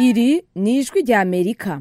iri ni ijwi rya amerika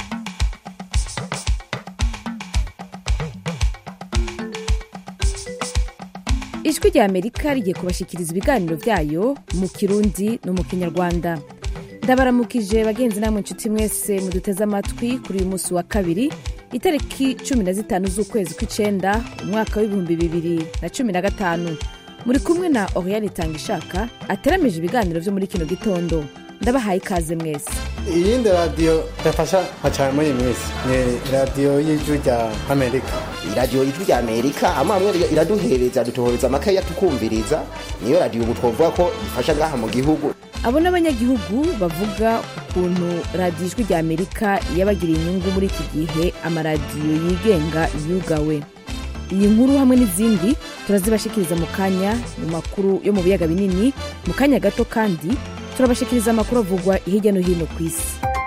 ijwi rya amerika rigiye kubashyikiriza ibiganiro byayo mu kirundi no mu kinyarwanda ndabaramukije bagenzi namwe inshuti mwese muduteze amatwi kuri uyu munsi wa kabiri itariki cumi na zitanu z'ukwezi kw'icenda umwaka w'ibihumbi bibiri na cumi na gatanu muri kumwe na oriyani itangishaka ateramije ibiganiro byo muri kino gitondo ndabahaye ikaze mwese iyindi radiyo yafasha nka cyane muri iyi minsi ni radiyo y'ijwi rya amerika iradiyo ijwi rya amerika amwe amwe iraduhereza dutohereza amakaye tukumviriza niyo radiyo ubu twavuga ko ifasha ngaha mu gihugu abo ni abanyagihugu bavuga ukuntu radiyo ijwi rya amerika yabagiriye inyungu muri iki gihe amaradiyo yigenga yugawe iyi nkuru hamwe n'izindi turazibashikiriza mu kanya mu makuru yo mu biyaga binini mu kanya gato kandi turabashikiriza amakuru avugwa hirya no hino ku isi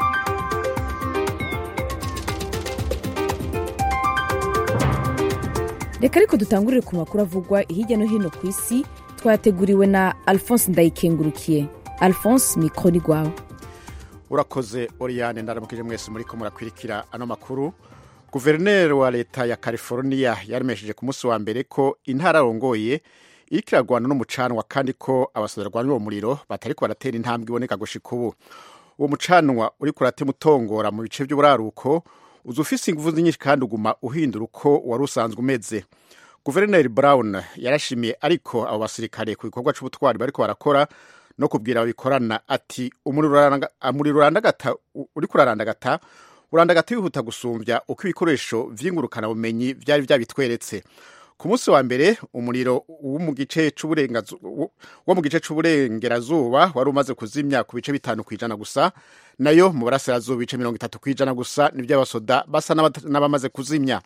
reka ariko dutangurire ku makuru avugwa hirya no hino ku isi twateguriwe na alphonse ndayikengurukiye alphonse mikoro ni rwawe urakoze oriyane ndaramukije mwese muri ko murakwirikira ano makuru guverineri wa leta ya california yaremesheje ku munsi wa mbere ko intara arongoye iriko iragwana n'umucanwa kandi ko abasoda barwanira uwo muriro batariko baratera intambwe iboneka gushika ubu uwo mucanwa uriko uratema utongora mu bice by'uburaruko uza ufise inguvu nyinshi kandi uguma uhindura uko wari usanzwe umeze guverineri brown yarashimiye ariko abo basirikare ku gikorwa c'ubutwari bariko barakora no kubwira ababikorana ati umuriro urandagata uriko urarandagata urandagata wihuta gusumbya uko ibikoresho vy'ingurukanabumenyi vyari vyabitweretse ku munsi wa mbere umuriro wo mu gice c'uburengerazuba wari umaze kuzimya ku bice bitanu ku ijana gusa nayo mu burasirazuba ibice mirongo itatu ku ijana gusa nibyo abasoda basa n'abamaze kuzimya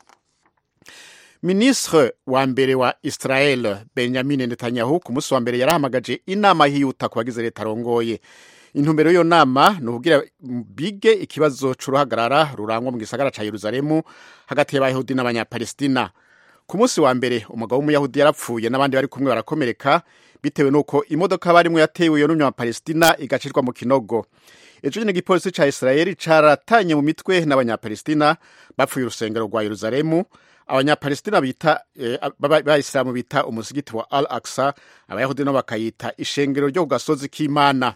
minisitiri wa mbere wa israel benjamin netanyahu ku munsi wa mbere yarahamagaje inama yihuta ku bagize leta arongoye intumbero y'iyo nama ni ukugira bige ikibazo c'uruhagarara rurangwa mu gisagara ca yeruzalemu hagati y'abayahudi n'abanyapalestina ku munsi wa mbere umugabo w'umuyahudi yarapfuye n'abandi bari kumwe barakomereka bitewe n'uko imodoka barimwo yatewe iyo n'umunyapalestina igacirwa mu kinogo ejo nyine igipolisi ca israeli caratanye mu mitwe n'abanyapalestina bapfuye urusengero rwa yeruzalemu abanyapalestina bita bayisilamu bita umusigiti wa al aksa abayahudi nabo bakayita ishengero ryo ku gasozi k'imana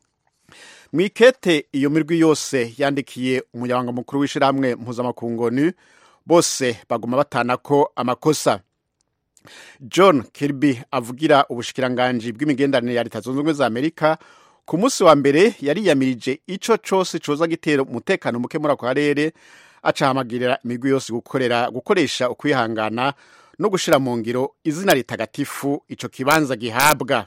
mwikete iyo mirwi yose yandikiye umunyabanga mukuru w'ishirahamwe mpuzamakungoni bose baguma batana ko amakosa john kirby avugira ubushikiranganji bw'imigenderanire ya leta zunze ubumwe za amerika ku munsi wa mbere yariyamirije ico cose coza gitera umutekano muke muri ako karere acahamagirira imigwi yose gukorera gukoresha ukwihangana no gushira mu ngiro izina ritagatifu ico kibanza gihabwa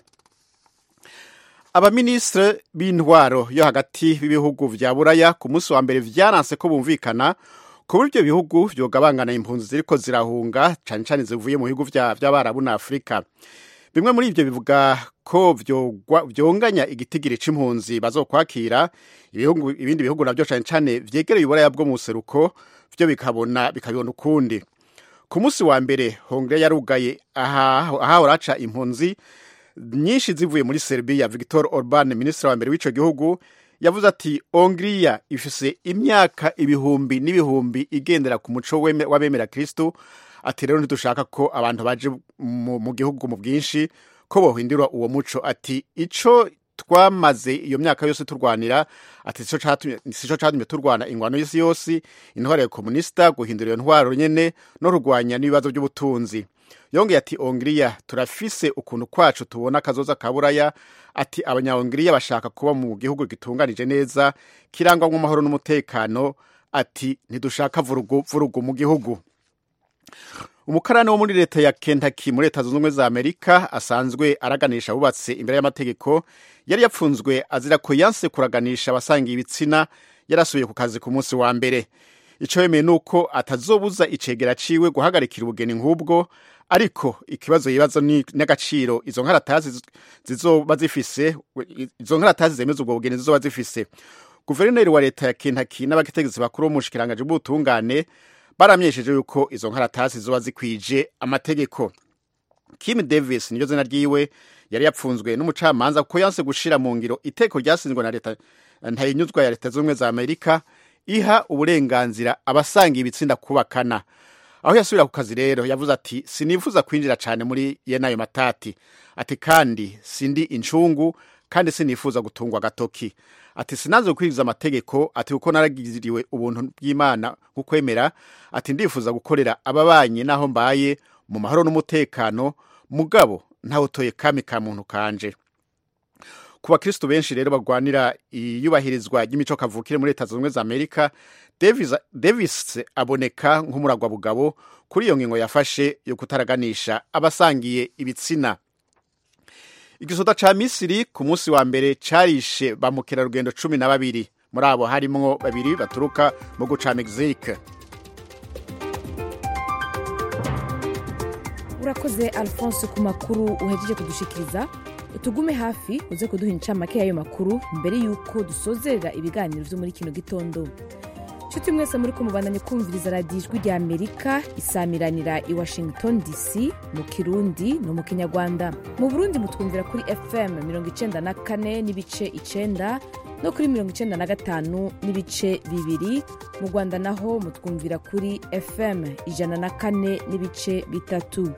abaminisitiri b'intwaro yo hagati b'ibihugu vya buraya ku munsi wa mbere vyaranse ko bumvikana ku buryo ibihugu vyogabangana impunzi ziriko zirahunga cane cane zivuye mu bihugu vy'abarabu na afurika bimwe muri ivyo bivuga ko vyonganya igitigiri c'impunzi bazokwakira ibindi bihugu navyo cane cane vyegereye uburaya bwo mu buseruko vyo bikabona bikabibona ukundi ku munsi wa mbere hongre yarugaye ahahora haca impunzi nyinshi zivuye muri serbia victor orban minisitiri wa mbere w'ico gihugu yavuze ati hongiriya ifise imyaka ibihumbi n'ibihumbi igendera ku muco w'abemera kristo ati rero ntidushaka ko abantu baje mu gihugu mu bwinshi ko bohindura uwo muco ati ico twamaze iyo myaka yose turwanira ati sico catumye turwana ingwano y'isi yose intwaro ya komunisita guhindura iyo ntwaro nyene no kurwanya n'ibibazo by'ubutunzi yongeye ati hongiriya turafise ukuntu kwacu tubona akazoza ka buraya ati abanyahongiriya bashaka kuba mu gihugu gitunganije neza kirangwamo amahoro n'umutekano ati ntidushaka vurugu vurugu mu gihugu umukarani wo muri leta ya Kentucky muri leta zunze ubumwe za amerika asanzwe araganisha abubatse imbere y'amategeko yari yapfunzwe azira ko yanse kuraganisha abasangiye ibitsina yarasubiye ku kazi ku munsi wa mbere icyo yemeye ni uko atazobuza icegera ciwe guhagarikira ubugeni nk'ubwo ariko ikibazo yibazo ni n'agaciro izo nkaratasi zizoba zifise izo nkaratasi zemeza ubwo bugeni zizoba zifise guverineri wa leta ya Kentucky n'abategetsi bakuru b'umushikiranganji bw'ubutungane baramyesheje yuko izo nkaratasi zizoba zikwije amategeko Kim Davis niryo zina ryiwe yari yapfunzwe n'umucamanza kuko yanse gushira mu ngiro iteko ryasinzwe na leta ntayinyuzwa ya leta z'ubumwe za amerika iha uburenganzira abasanga ibitsinda kubakana aho yasubira ku kazi rero yavuze ati sinifuza kwinjira cyane muri yene ayo matati ati kandi sindi incungu kandi sinifuza gutungwa agatoki ati sinaze gukurikiza amategeko ati kuko naragiriwe ubuntu bw'imana kukwemera ati ndifuza gukorera ababanyi n'aho mbaye mu mahoro n'umutekano mugabo ntawutoye kami ka muntu kanje ku bakristo benshi rero bagwanira iyubahirizwa ry'imico kavukire muri leta zunze ubumwe za amerika Davis, davis aboneka nk'umuragwa bugabo kuri iyo ngingo yafashe yo kutaraganisha abasangiye ibitsina igisoda ca misiri ku munsi wa mbere carishe ba mukerarugendo cumi na babiri muri abo harimwo babiri baturuka mu guca mexique urakoze alphonse ku makuru uhejeje kudushikiriza tugume hafi uze kuduha incamake y'ayo makuru mbere y'uko dusozerera ibiganiro vyo muri kino gitondo nshuti mwese muri ko mubandanye kumviriza radiyo ijwi rya amerika isamiranira i washington dc mu kirundi no mu kinyarwanda mu burundi mutwumvira kuri fm 94 n'ibice icenda no kuri 95 n'ibice bibiri mu rwanda naho mutwumvira kuri fm ijana na kane n'ibice bitatu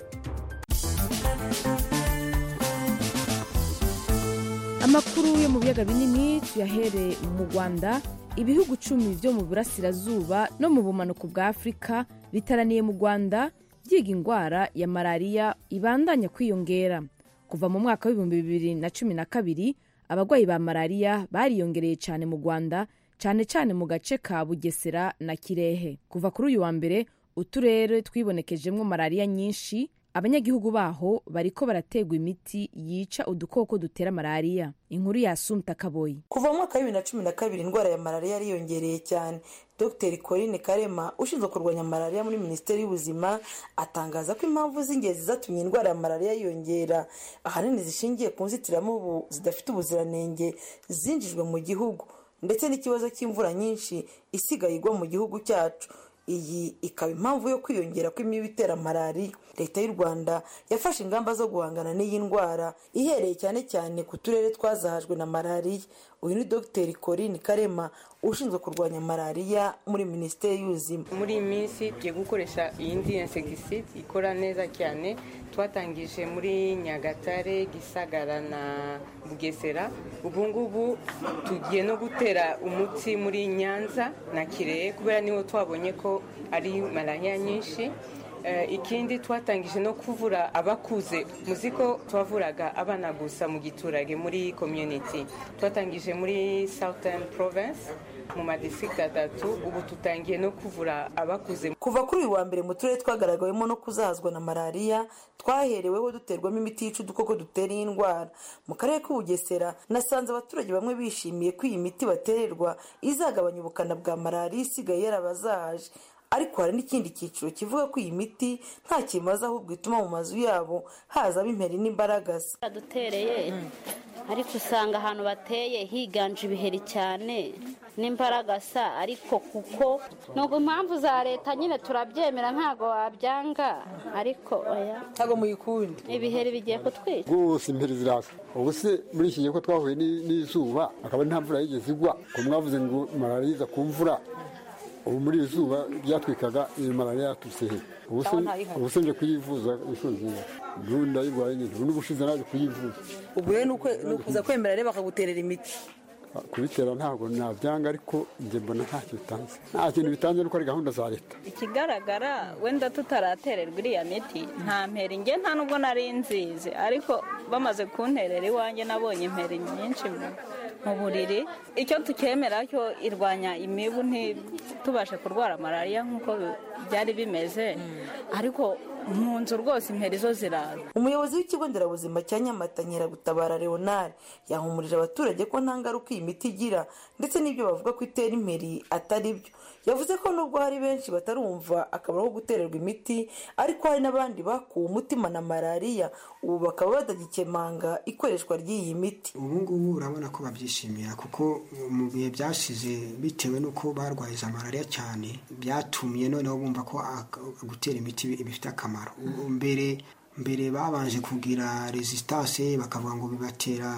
amakuru yo mu biyaga binini tuyahere mu rwanda ibihugu cumi byo mu burasirazuba no mu bumanuko bwa afurika bitaraniye mu rwanda byiga indwara ya malariya ibandanya kwiyongera kuva mu mwaka w'ibihumbi bibiri na cumi na kabiri abarwayi ba malariya bariyongereye cyane mu rwanda cyane cyane mu gace ka bugesera na kirehe kuva kuri uyu wa mbere uturere twibonekejemo malariya nyinshi abanyagihugu baho bariko barategwa imiti yica udukoko dutera malariya inkuru ya sumta kaboyi kuva mu mwaka wa bibiri na cumi na kabiri indwara ya malariya yariyongereye cyane dr corinne karema ushinzwe kurwanya malariya muri minisiteri y'ubuzima atangaza ko impamvu z'ingenzi zatumye indwara ya malariya yiyongera ahanini zishingiye ku nzitiramubu zidafite ubuziranenge zinjijwe mu gihugu ndetse n'ikibazo cy'imvura nyinshi isigaye igwa mu gihugu cyacu iyi ikaba impamvu yo kwiyongera kw'imibu itera malariya leta y'u rwanda yafashe ingamba zo guhangana n'iyi ndwara ihereye cyane cyane ku turere twazahajwe na malariya uyu ni dr corinne karema ushinzwe kurwanya malariya muri minisiteri y'ubuzima muri iyi minsi tugiye gukoresha iyindi insegiside ikora neza cyane twatangije muri nyagatare gisagara na bugesera ubu ngubu tugiye no gutera umuti muri nyanza na kirehe kubera niho twabonye ko ari malariya nyinshi ikindi twatangije no kuvura abakuze muzi ko twavuraga abana gusa mu giturage muri community twatangije muri southern province mu madistrict atatu ubu tutangiye no kuvura abakuze kuva kuri uyu wa mbere mu turere twagaragawemo no kuzahazwa na malariya twahereweho duterwamo imiti yica udukoko dutera iyi ndwara mu karere k'ubugesera nasanze abaturage bamwe bishimiye ko iyi miti batererwa izagabanya ubukana bwa malariya isigaye yarabazahaje ariko hari n'ikindi cyiciro kivuga ko iyi miti nta kimaze ahubwo ituma mu mazu yabo hazamo imperi n'imbaragasa badutereye ariko usanga ahantu bateye higanje ibiheri cyane n'imbaragasa ariko kuko nubwo impamvu za leta nyine turabyemera ntabwo wabyanga ariko oya ntabwo muyikundi ibiheri bigiye kutwica rwose imperi zirasa ubu se muri iki gihe ko twahuye n'izuba akaba nta mvura yigeze igwa ko mwavuze ngo malariya iza ku mvura ubu muri iri zuba ryatwikaga iyi malariya yaturutse he ubu se nje kuyivuza inshuro nziza ubu ndayirwaye nyine ubu n'ubushize naje kuyivuza ubwo rero ni ukuza kwemera rero bakaguterera imiti kubitera ntabwo nabyanga ariko njye mbona ntacyo bitanze nta kintu bitanze nuko ari gahunda za leta ikigaragara wenda tutaratererwa iriya miti nta mperi njye nta nubwo nari nzizi ariko bamaze kunterera iwanjye nabonye imperi nyinshi mu buriri icyo tukemera cyo irwanya imibu ntitubashe kurwara malariya nk'uko byari bimeze ariko mu nzu rwose imperi zo ziraza umuyobozi w'ikigo nderabuzima cya nyamata nyiragutabara leonard yahumurije abaturage ko nta ngaruka iyi miti igira ndetse n'ibyo bavuga ko itera imperi atari byo yavuze ko nubwo hari benshi batarumva akamaro ko gutererwa imiti ariko hari n'abandi bakuwe umutima na malariya ubu bakaba batagikemanga ikoreshwa ry'iyi miti ubu ngubu urabona ko babyishimira kuko mu bihe byashize bitewe n'uko barwaye za malariya cyane byatumye noneho bumva ko gutera imiti bifite akamaro mbere mbere babanje kugira resistance bakavuga ngo bibatera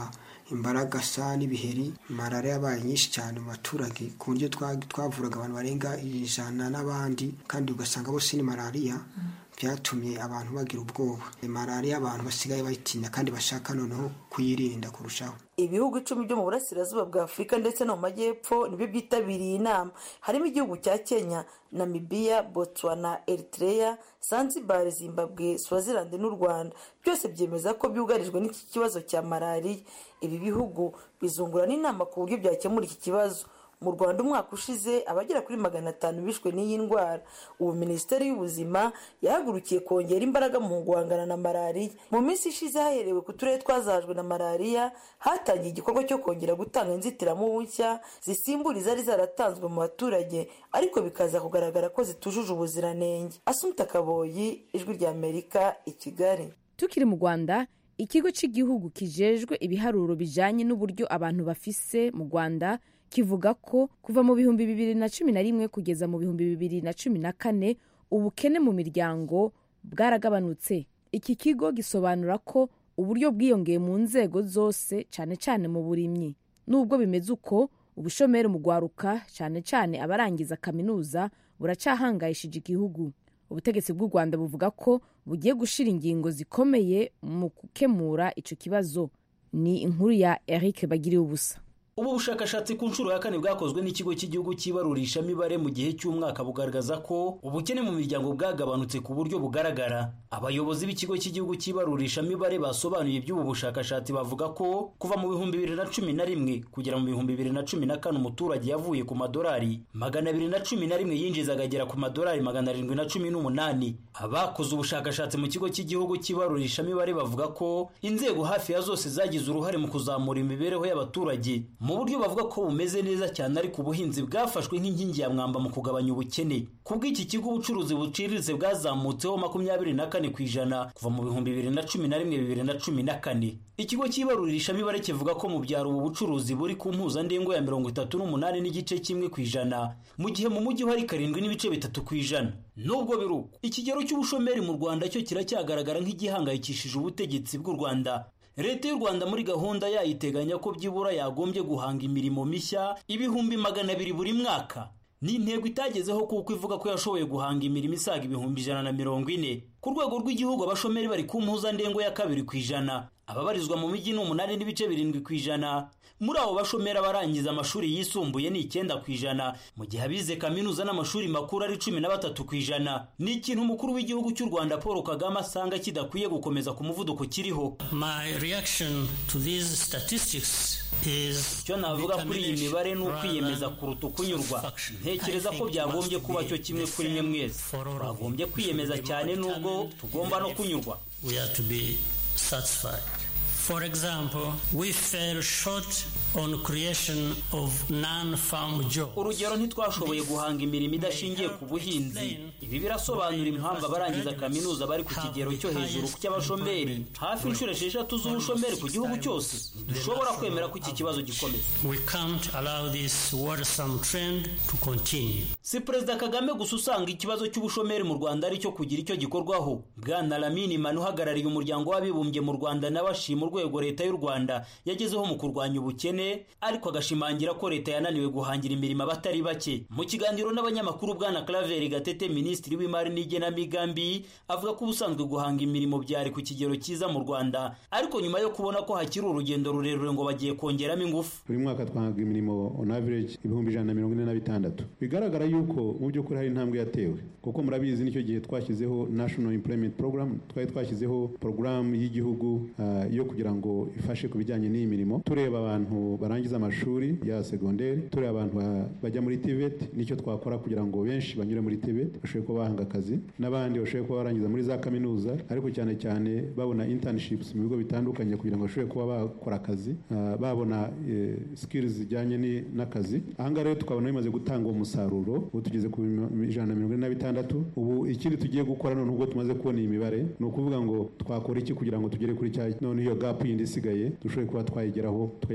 imbaragasa n'ibiheri malariya yabaye nyinshi cyane mu baturage ku buryo twavuraga abantu barenga ijana n'abandi kandi ugasanga bose ni malariya byatumye abantu bagira ubwoba malariya abantu basigaye bayitinya kandi bashaka noneho kuyirinda kurushaho ibihugu icumi byo mu burasirazuba bwa afurika ndetse no mu majyepfo nibyo byitabiriye inama harimo igihugu cya kenya namibiya botswana eritrea zanzibar zimbabwe swaziland n'u rwanda byose byemeza ko byugarijwe n'iki kibazo cya malariya ibi bihugu bizungura n'inama ku buryo byakemura iki kibazo mu rwanda umwaka ushize abagera kuri magana atanu bishwe n'iyi ndwara ubu minisiteri y'ubuzima yahagurukiye kongera imbaraga mu guhangana na malariya mu minsi ishize haherewe ku turere twazahajwe na malariya hatangiye igikorwa cyo kongera gutanga inzitiramubu nshya zisimbura izari zaratanzwe mu baturage ariko bikaza kugaragara ko zitujuje ubuziranenge asumta kaboyi ijwi rya amerika i kigali tukiri mu rwanda ikigo cy'igihugu kijejwe ibiharuro bijyanye n'uburyo abantu bafise mu rwanda kivuga ko kuva mu bihumbi bibiri na cumi na rimwe kugeza mu bihumbi bibiri na cumi na kane ubukene mu miryango bwaragabanutse iki kigo gisobanura ko uburyo bwiyongeye mu nzego zose cyane cyane mu burimyi nubwo bimeze uko ubushomeri mu rwaruka cyane cyane abarangiza kaminuza buracyahangayishije igihugu ubutegetsi bw'u rwanda buvuga ko bugiye gushyira ingingo zikomeye mu gukemura icyo kibazo ni inkuru ya eric bagiriye ubusa ubu bushakashatsi ku nshuro ya kane bwakozwe n'ikigo cy'igihugu cy'ibarurishamibare mu gihe cy'umwaka bugaragaza ko ubukene mu miryango bwagabanutse ku buryo bugaragara abayobozi b'ikigo cy'igihugu cy'ibarurishamibare basobanuye iby'ubu bushakashatsi bavuga ko kuva mu bihumbi bibiri na cumi na rimwe kugera mu bihumbi bibiri na cumi na kane umuturage yavuye ku madolari magana abiri na cumi na rimwe yinjiza agagera ku madolari magana arindwi na cumi n'umunani abakoze ubushakashatsi mu kigo cy'igihugu cy'ibarurishamibare bavuga ko inzego hafi ya zose zagize uruhare mu kuzamura imibereho y'abaturage mu buryo bavuga ko bumeze neza cyane ariko ubuhinzi bwafashwe nk'inkingi ya mwamba mu kugabanya ubukene ku bw'iki kigo ubucuruzi buciriritse bwazamutseho makumyabiri na kane ku ijana kuva mu bihumbi bibiri na cumi na rimwe bibiri na cumi na kane ikigo cy'ibarurishamibare kivuga ko mu byaro ubu bucuruzi buri ku mpuzandengo ya mirongo itatu n'umunani n'igice kimwe ku ijana mu gihe mu mujyi hari karindwi n'ibice bitatu ku ijana nubwo biri uko ikigero cy'ubushomeri mu rwanda cyo kiracyagaragara nk'igihangayikishije ubutegetsi bw'u rwanda leta y'u rwanda muri gahunda yayo iteganya ko byibura yagombye guhanga imirimo mishya ibihumbi magana abiri buri mwaka ni intego itagezeho kuko ivuga ko yashoboye guhanga imirimo isaga ibihumbi ijana na mirongo ine ku rwego rw'igihugu abashomeri bari ku mpuzandengo ya kabiri ku ijana ababarizwa mu mijyi ni umunani n'ibice birindwi ku ijana muri abo bashomeri abarangiza amashuri yisumbuye ni icyenda ku ijana mu gihe abize kaminuza n'amashuri makuru ari cumi na batatu ku ijana ni ikintu umukuru w'igihugu cy'u rwanda paul kagame asanga kidakwiye gukomeza ku muvuduko kiriho My reaction to these statistics is icyo navuga kuri iyi mibare ni ukwiyemeza kuruta ukunyurwa ntekereza ko byagombye kuba cyo kimwe kuri mwe mwese twagombye kwiyemeza cyane n'ubwo tugomba no kunyurwa we are to be satisfied. For example, we fell short on creation of non-farm jobs. urugero ntitwashoboye guhanga imirimo idashingiye ku buhinzi ibi birasobanura impamvu abarangiza kaminuza bari ku kigero cyo hejuru cy'abashomeri hafi inshuro esheshatu z'ubushomeri ku gihugu cyose dushobora kwemera ko iki kibazo gikomeza We can't allow this worrisome trend to continue. si perezida kagame gusa usanga ikibazo cy'ubushomeri mu rwanda ari cyo kugira icyo gikorwaho bwana lamini manu uhagarariye umuryango w'abibumbye mu rwanda nawe ashima urwego leta y'u rwanda yagezeho mu kurwanya ubukene ariko agashimangira ko leta yananiwe guhangira imirimo abatari bake mu kiganiro n'abanyamakuru bwana claver gatete minisitiri w'imari n'igenamigambi avuga ko ubusanzwe guhanga imirimo byari ku kigero cyiza mu rwanda ariko nyuma yo kubona ko hakiri urugendo rurerure ngo bagiye kongeramo ingufu buri mwaka twahaga imirimo on average ibihumbi ijana na mirongo ine na bitandatu bigaragara yuko mu by'ukuri hari intambwe yatewe kuko murabizi nicyo gihe twashyizeho national employment program twari twashyizeho porogaramu y'igihugu ah, yo kugira ngo ifashe ku bijyanye n'iyi mirimo tureba abantu barangiza amashuri ya segonderi tureba abantu ba- bajya muri tivet nicyo twakora kugira ngo benshi banyure muri tivet bashobore kuba bahanga akazi n'abandi bashobore kuba barangiza muri za kaminuza ariko cyane cyane babona internships mu bigo bitandukanye kugira ngo bashobore kuba bakora akazi ah, babona eh, skills zijyanye ni- n'akazi ahangaha rero tukabona bimaze gutanga uwo musaruro ubu tugeze ku bima- ijana na mirongo ine na bitandatu ubu ikindi tugiye gukora none ubwo tumaze kubona iyi mibare ni ukuvuga ngo twakora iki kugira ngo tugere kuri cya none iyo gap yindi isigaye dushobore kuba twayigeraho tugera ku bihumbi magana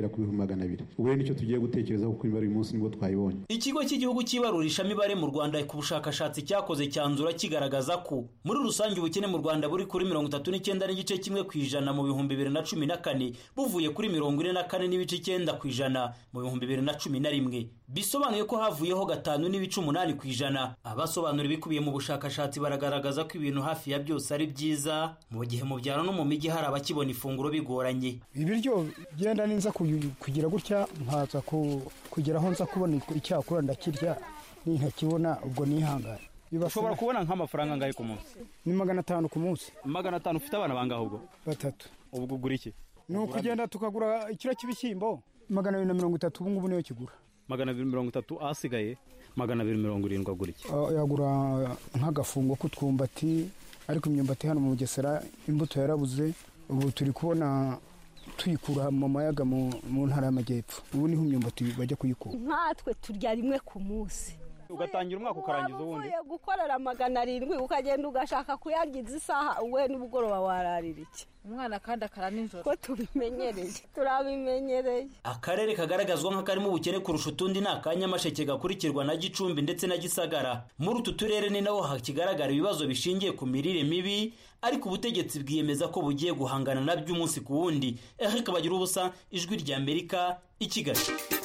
magana abiri ubu rero nicyo tugiye gutekerezaho kuko imibare uyu munsi nibwo twayibonye ikigo cy'igihugu cy'ibarurishamibare mu rwanda ku bushakashatsi cyakoze cyanzura kigaragaza ko muri rusange ubukene mu rwanda buri kuri mirongo itatu n'icyenda n'igice kimwe ku ijana mu bihumbi bibiri na cumi na kane buvuye kuri mirongo ine na kane n'ibice icyenda ku ijana mu bihumbi bibiri na cumi na rimwe bisobanuye ko havuyeho gatanu n'ibice umunani ku ijana abasobanura ibikubiye mu bushakashatsi baragaragaza ko ibintu hafi ya byose ari byiza mu gihe mu byaro no mu mijyi hari abakibona ifunguro bigoranye ibiryo genda ninza kugira gutya nkaza kugera aho nza kubona icyakura ndakirya nintakibona ubwo nihangane ushobora kubona nk'amafaranga angahe ku munsi ni magana atanu ku munsi magana atanu ufite abana bangahe ubwo batatu ubwo ugura iki ni ukugenda tukagura ikiro cy'ibishyimbo magana abiri na mirongo itatu ubu ngubu niyo kigura magana abiri mirongo itatu ahasigaye magana abiri mirongo irindwi agura iki yagura nk'agafungo k'utwumbati ariko imyumbati hano mu bugesera imbuto yarabuze ubu turi kubona tuyikura mu mayaga mu ntara y'amajyepfo ubu niho imyumbati bajya kuyikura nkatwe turya rimwe ku munsi ugatangira umwaka ukarangiza ubundi gukorera magana arindwi ukagenda ugashaka kuyangiza isaha we n'ubugoroba wararira iki umwana kandi akara nijoro ko tubimenyereye turabimenyereye akarere kagaragazwa nk'akarimo ubukene kurusha utundi ni akanyamasheke gakurikirwa na gicumbi ndetse na gisagara muri utu turere ni naho hakigaragara ibibazo bishingiye ku mirire mibi ariko ubutegetsi bwiyemeza ko bugiye guhangana nabyo umunsi ku wundi eric bagira ubusa ijwi rya amerika i kigali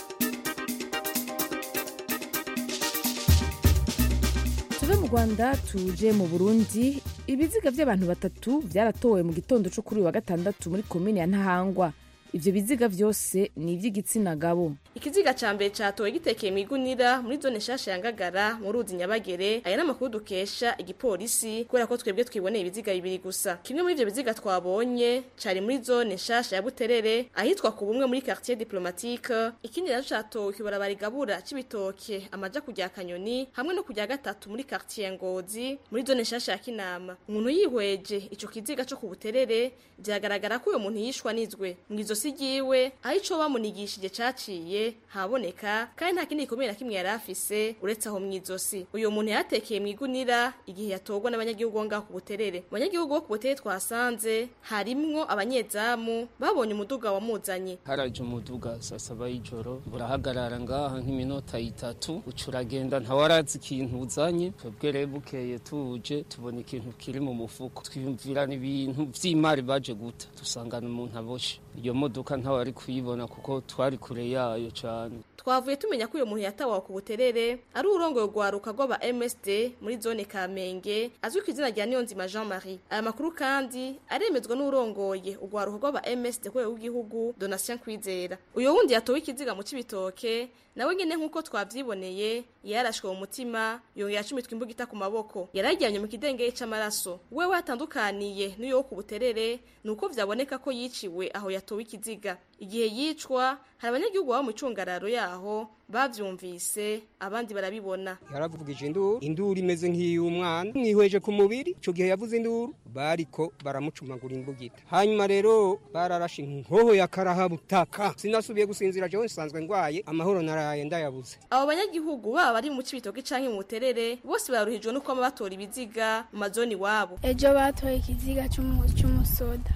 tuve mu rwanda tuje mu burundi ibiziga by'abantu batatu byaratowe mu gitondo cyo kuri uyu wa gatandatu muri komini ya ntahangwa ibyo biziga byose ni iby'igitsina gabo ikiziga cya mbere cyatowe gitekeye mu igunira muri zone nshasha ya ngagara mu ruzi nyabagere aya ni amakuru dukesha igipolisi kubera ko twebwe twiboneye ibiziga bibiri gusa kimwe muri ibyo biziga twabonye cyari muri zone nshasha ya buterere ahitwa ku bumwe muri quartier diplomatique ikindi rero cyatowe kibarabara igabura cy'ibitoke amaja kujya kanyoni hamwe no kujya gatatu muri quartier ngozi muri zone nshasha ya kinama umuntu yihweje ico kiziga cyo ku buterere byagaragara ko uyo muntu yishwa nizwe mu izosi ryiwe aho ico bamunigishije caciye haboneka kandi nta kindi gikomeye na kimwe yari afise uretse aho mu izosi uyu muntu yatekeye mu igunira igihe yatorwa n'abanyagihugu ngaho ku buterere mu banyagihugu bo ku buterere twasanze harimwo abanyezamu babonye umuduga wamuzanye haraje umuduga saa saba y'ijoro burahagarara ngaha nk'iminota itatu uca uragenda ntawarazi ikintu uzanye twebwe rero bukeye tuje tubona ikintu kiri mu mufuko twiyumvirana ibintu vy'imari baje guta dusangana umuntu aboshe iyo modoka ntawari kuyibona kuko twari kure yayo cyane twavuye tumenya ko uyu muntu yatawawe ku buterere ari urongoye urwaruka rw'aba MSD muri zone Kamenge azwi ku izina rya Niyonzima Jean Marie aya makuru kandi aremezwa n'urongoye urwaruka rw'aba MSD rwego rw'igihugu Donatien Kwizera uyu wundi yatowe ikiziga mu cibitoke nawe nyene nk'uko twavyiboneye yarashwe mu mutima yongera acumitwa imbugita ku maboko yarajyanye mu kidengeye c'amaraso wewe atandukaniye n'uyo wo ku buterere nuko vyaboneka ko yiciwe aho yatowe ikiziga igihe yicwa hari abanyagihugu baba mu icungararo yaho bavyumvise abandi barabibona yaravugije induru induru imeze nk'iy'umwana mwihweje ku mubiri ico gihe yavuze induru bariko baramucumagura imbugita hanyuma rero bararashe inkoho ya karahabutaka sinasubiye gusinzira jewe nsanzwe ngwaye amahoro naraye ndayabuze abo banyagihugu baba bari mu cibitoke canke mu buterere bose baruhijwe no kuba batora ibiziga mu mazoni iwabo ejo batoye ikiziga cy'umusoda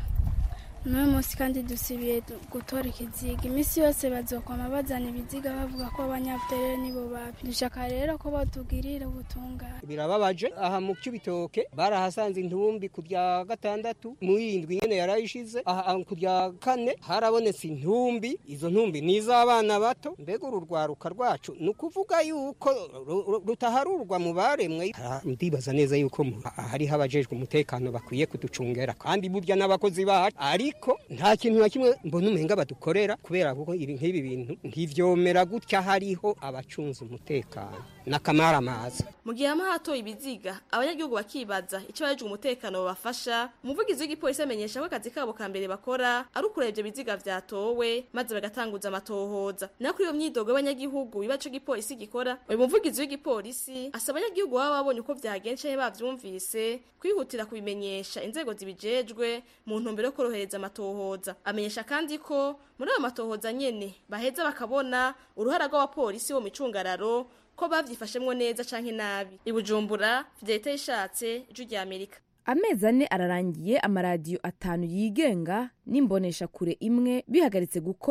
n'uyu munsi kandi dusibiye gutora ikiziga iminsi yose bazokwama bazana ibiziga bavuga ko abanyabuterere nibo babi dushaka rero ko batugirira ubutungane birababaje aha mu cy'ibitoke barahasanze intumbi ku bya gatandatu mu yindwi nyene yarayishize aha ku bya kane harabonetse intumbi izo ntumbi ni iz'abana bato mbega uru rwaruka rwacu ni ukuvuga yuko rutaharurwa mu baremwe ndibaza neza yuko hariho abajejwe umutekano bakwiye kuducungera kandi burya n'abakozi bacu ariko nta kintu na kimwe mbona umenga badukorera kubera kuko ibi nk'ibi bintu ntivyomera gutya hariho abacunze umutekano n'akamaramaza mu gihe hama hatoye ibiziga abanyagihugu bakibaza icyo abajejwe umutekano babafasha umuvugizi w'igipolisi amenyesha ko akazi kabo ka mbere bakora ari ukureba ivyo biziga vyatowe maze bagatanguza amatohoza naho kuri iyo myidogo y'abanyagihugu biba ico gipolisi gikora uyu muvugizi w'igipolisi asaba abanyagihugu baba babonye uko vyagenze canke bavyumvise kwihutira kubimenyesha inzego zibijejwe mu ntumbero yo korohereza amatohoza amenyesha kandi ko muri ayo matohoza nyene baheza bakabona uruhara rw'abapolisi bo micungararo ko bavyifashemwo neza canke nabi ibujumbura fidelite yishatse ijwi rya amerika amezi ane ararangiye amaradiyo atanu yigenga n'imbonesha kure imwe bihagaritse gukora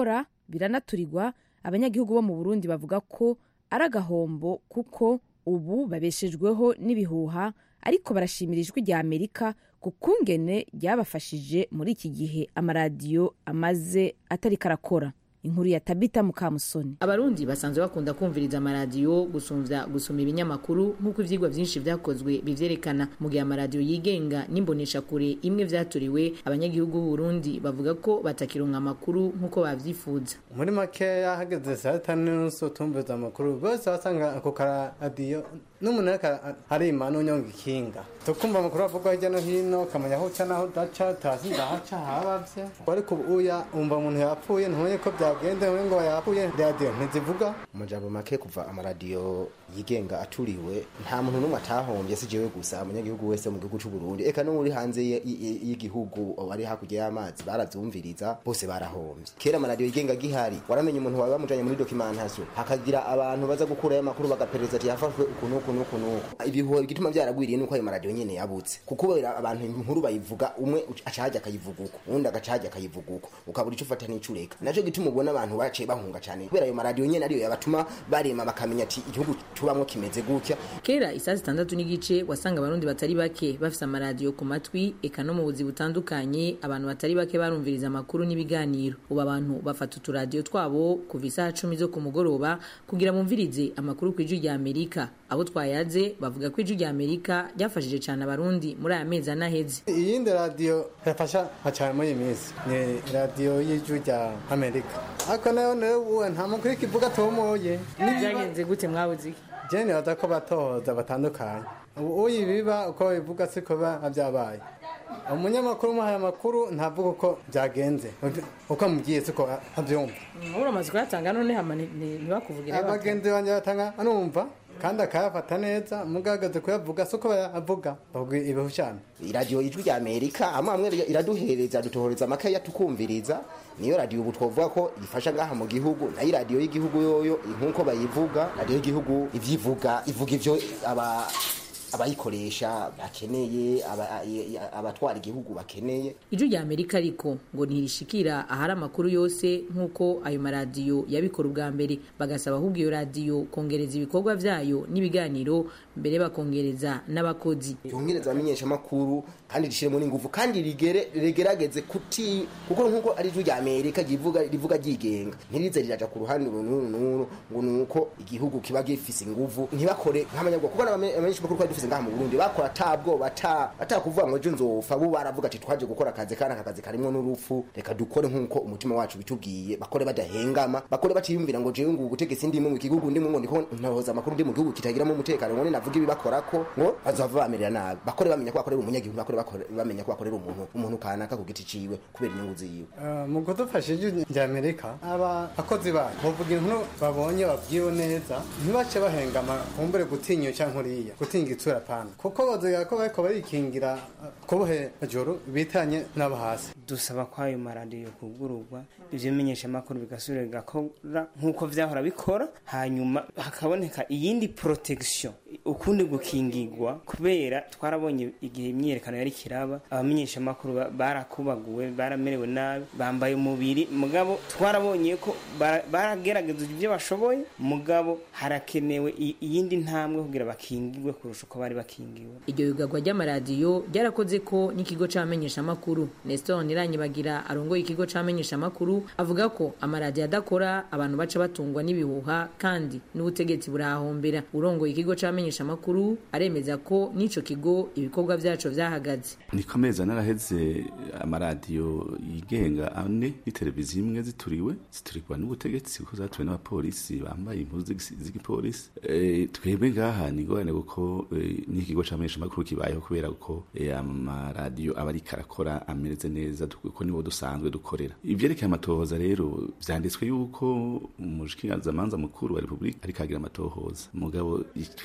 biranaturirwa abanyagihugu bo mu burundi bavuga ko ari agahombo kuko ubu babeshejweho n'ibihuha ariko barashimira ijwi rya amerika ku kungene ryabafashije muri iki gihe amaradiyo amaze atari karakora inkuru ya tabita mukamusoni abarundi basanzwe bakunda kumviriza amaradiyo gusumvya gusoma ibinyamakuru nk'uko ivyigwa vyinshi vyakozwe bivyerekana mu gihe amaradiyo yigenga n'imboneshakure imwe vyaturiwe abanyagihugu b'uburundi bavuga ko batakironka amakuru nk'uko bavyifuza muri makeya hageze saa tanu n'unusu tumviza amakuru bose wasanga ako karadiyo n'umuntu ariko arima n'unyonga ikinga tukumva amakuru avugwa hirya no hino ukamenya aho uca n'aho udaca tasi ndahaca habavye ariko uya umva umuntu yapfuye ntumenye ko byagende ntumenye ngo yapfuye radiyo ntizivuga mu majambo make kuva amaradiyo yigenga aturiwe nta muntu n'umwe atahombye si jewe gusa umunyagihugu wese mu gihugu c'u Burundi eka no muri hanze y- y- y'igihugu bari hakurya y'amazi baravyumviriza bose barahombye kera amaradiyo yigenga gihari waramenye umuntu wawe bamujanye muri documentation hakagira abantu baza gukurayo amakuru bagaperereza ati yafashwe uku n'uku n'uku n'uku ibihuha igituma byaragwiriye nuko ayo maradiyo nyene yabutse kuko kubera abantu inkuru bayivuga umwe aca hajya akayivuga uko uwundi agaca hajya akayivuga uko ukabura ico ufata n'ico ureka naco gituma ubona abantu baciye bahunga cane kubera ayo maradiyo nyene ariyo yabatuma barema bakamenya ati igihugu tubamwo kimeze gutya kera isaa zitandatu n'igice wasanga abarundi batari bake bafise amaradiyo ku matwi eka no mu buzi butandukanye abantu batari bake barumviriza amakuru n'ibiganiro ubu abantu bafata uturadiyo twabo kuva isaha cumi zo ku mugoroba kugira bumvirize amakuru ku ijwi rya amerika abo twayaze bavuga ko ijwi rya amerika ryafashije cyane abarundi muri aya mezi anaheze iyindi radiyo yafasha nka cyane muri iyi minsi ni radiyo y'ijwi rya amerika ariko nayo nayo uwe nta mukuru ikivuga tomoye byagenze gute mwabuze iki jene baza ko batohoza batandukanye ubu uyibiba uko bivuga siko biba byabaye umunyamakuru umuhaye amakuru ntavuga uko byagenze uko amubwiye siko abyumva uramaze kuyatanga none hama ntibakuvugire abagenzi banjye batanga anumva kandi akayafata neza mugagaze kuyavuga siko bayavuga bavuga ibihushana iradiyo ijwi rya amerika amwe amwe iraduhereza dutohoreza amakaye tukumviriza niyo radiyo ubu twavuga ko ifasha ngaha mu gihugu nayo iradiyo y'igihugu yoyo nk'uko bayivuga radiyo y'igihugu ivyivuga ivuga ivyo aba abayikoresha bakeneye aba- abatwara igihugu bakeneye ijwi rya amerika ariko ngo ntirishikira ahari amakuru yose nk'uko ayo maradiyo yabikora ubwa mbere bagasaba ahubwo iyo radiyo kongereza ibikorwa vyayo n'ibiganiro mbere bakongereza n'abakozi yongereza abamenyeshamakuru kandi rishiremo n'ingufu kandi rigere rigerageze kuti kuko nk'uko ari ijwi rya amerika rivuga rivuga ryigenga ntirize riraja ku ruhande uru n'uru n'uru ngo ni uko igihugu kiba gifise ingufu ntibakore nk'abanyabwoko kuko abamenyeshamakuru twari dufise ngaha mu burundi bakora atabwoba ata atakuvuga ngo ejo nzopfa bo baravuga ati twaje gukora akazi kandi aka kazi karimwo n'urupfu reka dukore nk'uko umutima wacu bitubwiye bakore badahengama bakore batiyumvira ngo jewe ngo ubutegetsi ndimo mu gihugu ndimo ngo ndiko ntohoza amakuru ndi mu gihugu kitagiramo umutekano ngo navuga ibibakorako ngo bazava bamerera nabi bakore bamenya ko bakorera umunyagihugu bakore bakore- bamenya ko bakorera umuntu umuntu kanaka ku giti ciwe kubera inyungu ziwe Eh, mu kudufasha ijwi rya amerika abakozi bayo bavuga inkuru babonye babwiwe neza ntibace bahengama kumbure gutinya cyangwa nkuriya gutinya itsura pana kuko baziga ko bariko barikingira eh, kubuhe joro bitanye n'abo hasi dusaba ko ayo maradiyo kugururwa ibyo bimenyeshamakuru bigasubira bigakora nk'uko vyahora bikora hanyuma hakaboneka iyindi protection ukundi gukingirwa kubera twarabonye igihe imyiyerekano yari kiraba abamenyeshamakuru ba- barakubaguwe baramerewe nabi bambaye umubiri mugabo twarabonye ko bara- baragerageza ibyo bashoboye mugabo harakenewe i- iyindi ntambwe kugira bakingirwe kurusha uko bari bakingiwe iryo yugagwa ry'amaradiyo ryarakoze ko n'ikigo c'abamenyeshamakuru nestor niranyibagira arongoye ikigo c'abamenyeshamakuru avuga ko amaradiyo adakora abantu baca batungwa n'ibihuha kandi n'ubutegetsi burahombera urongoye ikigo c'abamenyeshamakuru aremeza ko n'ico kigo ibikorwa vyaco vyahagaze niko amezi ane araheze amaradiyo yigenga ane n'iteleviziyo imwe zituriwe ziturikwa n'ubutegetsi kuko zatuwe n'abapolisi bambaye impuzu z'igisi- z'igipolisi Eh, twebwe ngaha ni ingorane kuko eh, n'ikigo c'amenyeshamakuru kibayeho kubera ko eh, amaradiyo aba ariko arakora ameze neza du- kuko nibo dusanzwe dukorera ivyerekeye amatohoza rero vyanditswe yuko umushikirangamanza mukuru wa repubulika ariko agira amatohoza mugabo icyo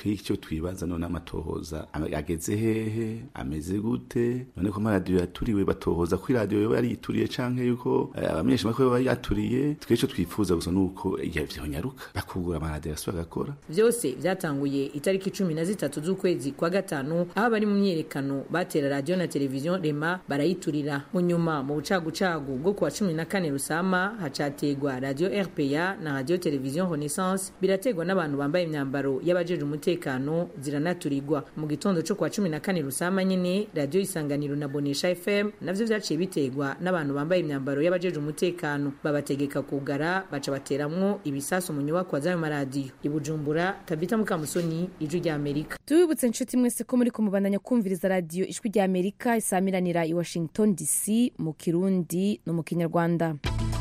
twibaza none amatohoza ame- ageze hehe ameze gute none ko amaradiyo yaturiwe batohoza ko iradiyo yoba yarituriye canke yuko eh, abamenyeshamakuru baba yaturiye twe ico twifuza gusa nuko igihe vyonyaruka bakugura amaradiyo asubira agakora vyose vyatanguye itariki cumi na zitatu z'ukwezi kwa gatanu aho abari mu myiyerekano batera radiyo na televiziyo rema barayiturira mu nyuma mu bucagucagu bwo kuwa cumi na kane rusama hacategwa radiyo rpa na radiyo televiziyo renaissance birategwa n'abantu bambaye imyambaro y'abajeje umutekano ziranaturirwa mu gitondo co kuwa cumi na kane rusama nyene radiyo isanganiro na bonesha fm navyo vyaciye bitegwa n'abantu bambaye imyambaro y'abajeje umutekano babategeka kugara baca bateramwo ibisasu mu nyubakwa z'ayo maradiyo i bujumbura tabita mukamusoni ijwi rya amerika tubibutse inshuti mwese ko muri kumubandanya kumviriza radiyo ijwi rya amerika isamiranira i washington dc mu kirundi no mu kinyarwanda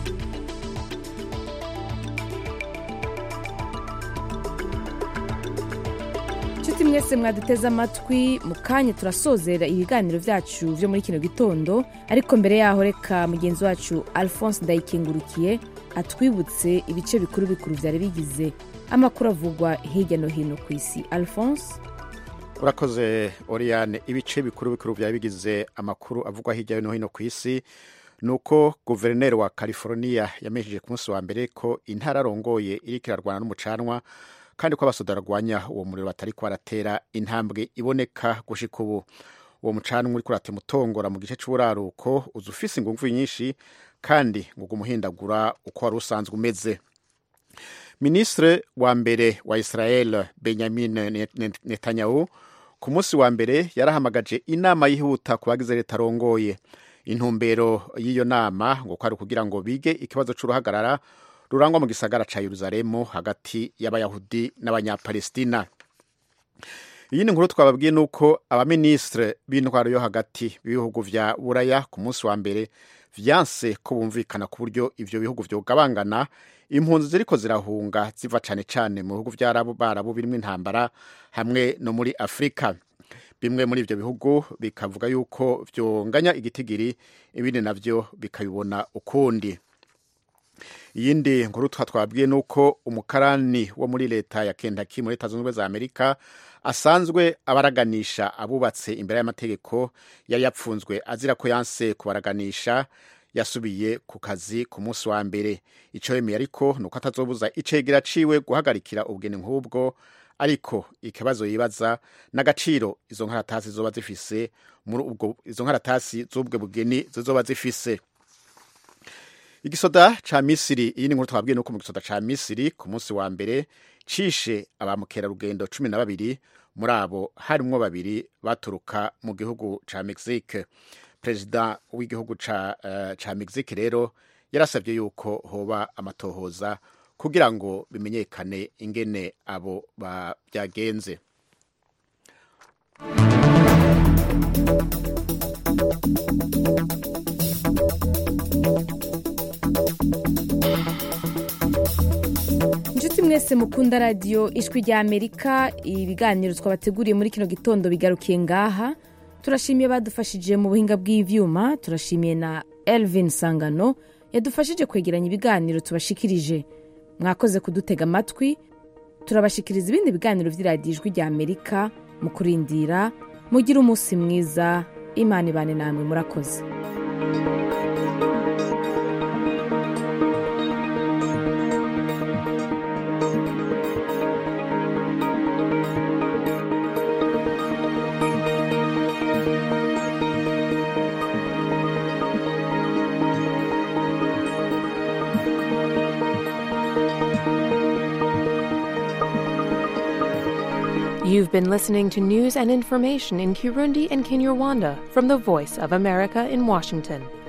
inshuti mwese mwaduteze amatwi mu kanya turasozera ibiganiro byacu byo muri kino gitondo ariko mbere yaho reka mugenzi wacu alphonse ndayikengurukiye atwibutse ibice bikuru bikuru byari bigize amakuru avugwa hirya no hino ku isi alphonse urakoze oriyane ibice bikuru bikuru byari bigize amakuru avugwa hirya no hino ku isi ni uko guverineri wa california yamenyesheje ku munsi wa mbere ko intara arongoye iriko irarwana n'umucanwa kandi ko abasoda barwanya uwo muriro batari baratera intambwe iboneka gushika ubu uwo mucanwa uriko uratema utongora mu gice c'uburaruko uza ufise inguvu nyinshi kandi ngo umuhindagura uko wari usanzwe umeze minisitiri wa mbere wa israel benyamin netanyahu ku munsi wa mbere yarahamagaje inama yihuta ku bagize leta arongoye intumbero y'iyo nama ngo kwari kugira ngo bige ikibazo c'uruhagarara rurangwa mu gisagara ca yeruzalemu hagati y'abayahudi n'abanyapalestina iyi ni nkuru twababwiye ni uko abaminisitiri b'intwaro yo hagati b'ibihugu vya buraya ku munsi wa mbere vyanse ko bumvikana ku buryo ivyo bihugu vyogabangana impunzi ziriko zirahunga ziva cane cane mu bihugu vy'abarabu birimwo intambara hamwe no muri afurika bimwe muri ivyo bihugu bikavuga yuko vyonganya igitigiri ibindi navyo bikabibona ukundi iyindi nkuru twa twabwiye ni uko umukarani wo muri leta ya Kentucky muri leta zunze ubumwe za amerika asanzwe abaraganisha abubatse imbere y'amategeko yari yapfunzwe azira ko yanse kubaraganisha yasubiye ku kazi ku munsi wa mbere icyo yemeye ariko ni uko atazobuza icegera ciwe guhagarikira ubugeni nk'ubwo ariko ikibazo yibaza n'agaciro izo nkaratasi zoba zifise muri ubwo izo nkaratasi z'ubwo bugeni zizoba zifise igisoda ca misiri iyi ni nkuru twabwiye nuko mu gisoda ca misiri ku munsi wa mbere cishe abamukerarugendo cumi na babiri muri abo harimwo babiri baturuka mu gihugu ca mexique perezida w'igihugu ca, uh, ca mexique rero yarasabye yuko hoba amatohoza kugira ngo bimenyekane ingene abo byagenze inshuti mwese mukunda radiyo ijwi rya amerika ibiganiro twabateguriye muri kino gitondo bigarukiye ngaha turashimiye badufashije mu buhinga bw'ibyuma turashimiye na elvin sangano yadufashije kwegeranya ibiganiro tubashikirije mwakoze kudutega amatwi turabashikiriza ibindi biganiro by'iradiyo ijwi rya amerika mu kurindira mugire umunsi mwiza imana ibane namwe murakoze You've been listening to news and information in Kirundi and Kinyarwanda from the Voice of America in Washington.